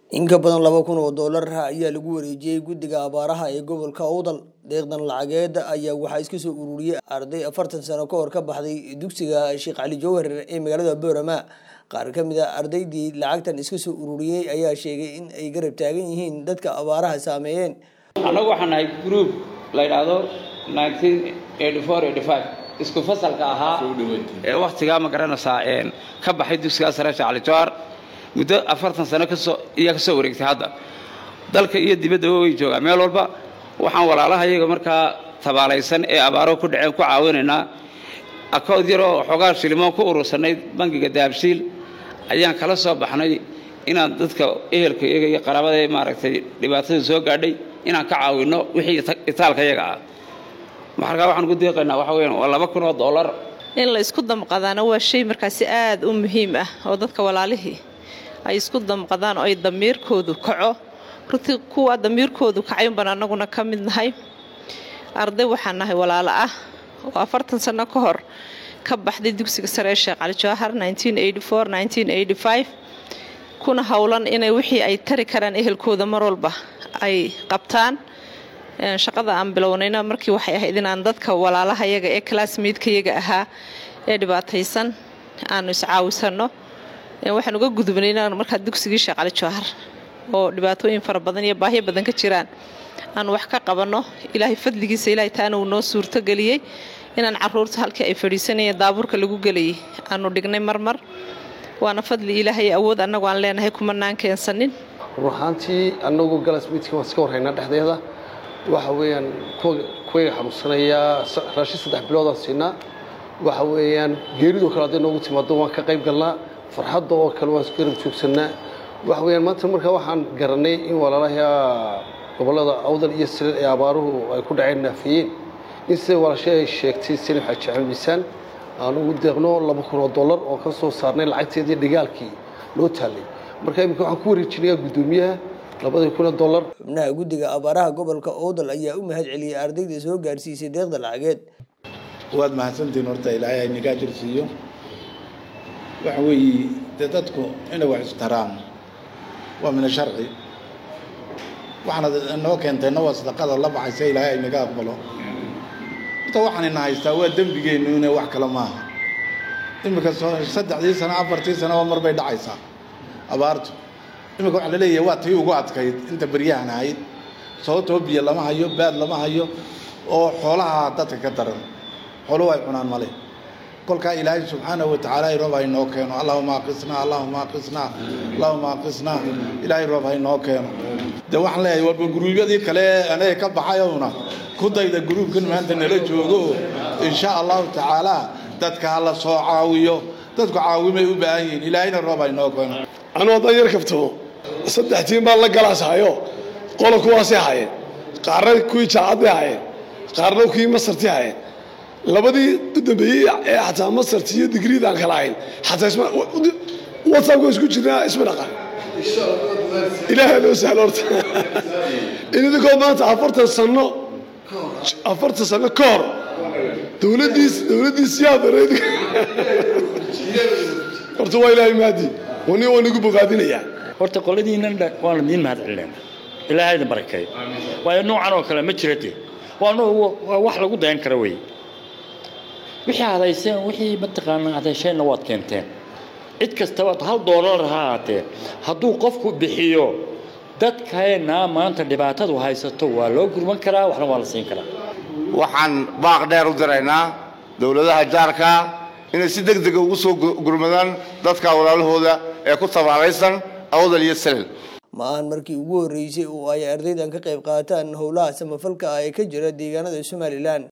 in ka badan laba kun oo doolar ayaa lagu wareejiyey guddiga abaaraha ee gobolka owdal deeqdan lacageed ayaa waxaa iska soo ururiyey arday afartan sano ka hor ka baxday dugsiga sheekh cali jawhar ee magaalada boorama qaar ka mid a ardaydii lacagtan iska soo ururiyey ayaa sheegay in ay garab taagan yihiin dadka abaaraha saameeyeen annagu waxaan nahay group la yidhaahdo isku fasalka ahaa ee wakhtigaa ma garanaysaa ka baxay dugsigaa sare sheekh cali jawhar muddo afartan sano kasoo iyaa ka soo wareegtay hadda dalka iyo dibaddaba way joogaan meel walba waxaan walaalaha iyaga markaa tabaalaysan ee abaaro ku dhaceen ku caawinaynaa akood yaroo xoogaa shilimoon ku urursanay bangiga dahabshiil ayaan kala soo baxnay inaan dadka ehelka iyaga iyo qaraabada maaragtay dhibaatada soo gaadhay inaan ka caawinno wixii itaalka iyaga ah markaa waxaan ku deeqaynaa waxa weyan waa laba kun oo dollar in la isku damqadaana waa shay markaasi aad u muhiim ah oo dadka walaalihii ay isku damqadaan oo ay damiirkoodu kaco runtii kuwa damiirkoodu kacay unbaan annaguna ka mid nahay arday waxaan nahay walaalo ah oo afartan sanno ka hor ka baxday dugsiga sare ee sheekh cali jawahar kuna howlan inay wixii ay tari karaan ehelkooda mar walba ay qabtaan shaqada aan bilownayna markii waxay ahayd inaan dadka walaalaha yaga ee classmaidka yaga ahaa ee dhibaataysan aanu iscaawisano waxaan uga gudubnay inaan markaa dugsigii sheekh cali jawahar oo dhibaatooyin fara badan iyo baahyo badan ka jiraan aanu wax ka qabanno ilaahay fadligiisa ilaahay taana uu noo suurtogeliyey inaan caruurta halkii ay fadhiisanayeen daabuurka lagu gelayay aanu dhignay marmar waana fadli ilaahay awood annagu aan leenahay kumanaan keensanin run ahaantii annagu galasmiidka waan iska warhaynaa dhexdeeda waxa weeyaan kuwayga xanuunsanayaa raashin saddex biloodaan siinaa waxa weeyaan geeridoo kale hadday noogu timaado waan ka qayb galnaa farxadda oo kale waan isku garab joogsannaa waxa weeyaan maanta markaa waxaan garanay in walaalaha gobollada awdal iyo sileed ee abaaruhu ay ku dhaceen naafiyeen in sida walaashay ay sheegtay salim xaaji axmed miisaan aan ugu deeqno laba kun oo dollar oo ka soo saarnay lacagteedii dhigaalkii loo taalay marka iminka waxaan ku wareejinayaa guddoomiyaha labadii kun oo dollar xubnaha guddiga abaaraha gobolka owdal ayaa u mahad celiyey ardayda soo gaarsiisay deeqda lacageed waad mahadsantihiin horta ilaahay ay nigaa jirsiiyo waxa weeye dee dadku inay wax istaraan waa mina sharci waxaana noo keentayna waa sadaqada la baxaysa ilaahay ay naga aqbalo horta waxaanayna haystaa waa dembigeennu inay wax kale maaha iminka saddexdii sano afartii sanoba mar bay dhacaysaa abaartu iminka waxaa la leeyahay waa tii ugu adkayd inta beryahan ahayd sababtoo biyo lama hayo baad lama hayo oo xoolaha dadka ka daran xooluhu ay cunaan male kolkaa ilaahay subxaanahu watacaala roob haynoo keeno allahuma aqisnaa allahuma aqisnaa allahuma aqisnaa ilaahay roob haynoo keeno dee waxaan leeyahay warba guruubyadii kale anaga ka baxayowna ku dayda gruubkan maanta nala joogo insha allahu tacaala dadka ha la soo caawiyo dadku caawimay u baahan yihiin ilaahayna roob haynoo keeno anuu haddaan yar kaftamo saddex tiin baan la galaas hayo qola kuwaasay hayeen qaarna kuwii jaacadday hayeen qaarna kuwii masartii hayeen labadii u dambeeyey ee xataa masarti iyo digriidaan kala hayn xataa whatsappka isku jirnaa isma dhaqan ilaahay loo sahlo horta in idinkoo maanta afartan sano afartan sano ka hor dowladdiis dowladdiis yaa dareed horta waa ilaahay maadi wani waa nagu bogaadinayaa horta qoladiinan waan idiin mahad celinayna ilaahayda barakeeyo waayo noocan oo kale ma jirate waa wax lagu dayan kara wey wixii hadayseen wixii mataqaanaa hadaysheenna waad keenteen cid kastaba hal doolar ha ahaatee hadduu qofku bixiyo dadkeenna maanta dhibaatadu haysato waa loo gurman karaa waxna waa la siin karaa waxaan baaq dheer u diraynaa dowladaha jaarka inay si deg dega ugu soo gurmadaan dadka walaalahooda ee ku tabaalaysan awdal iyo salel ma ahan markii ugu horreysay oo ay ardaydan ka qayb qaataan howlaha samafalka ah ee ka jira deegaanada somalilan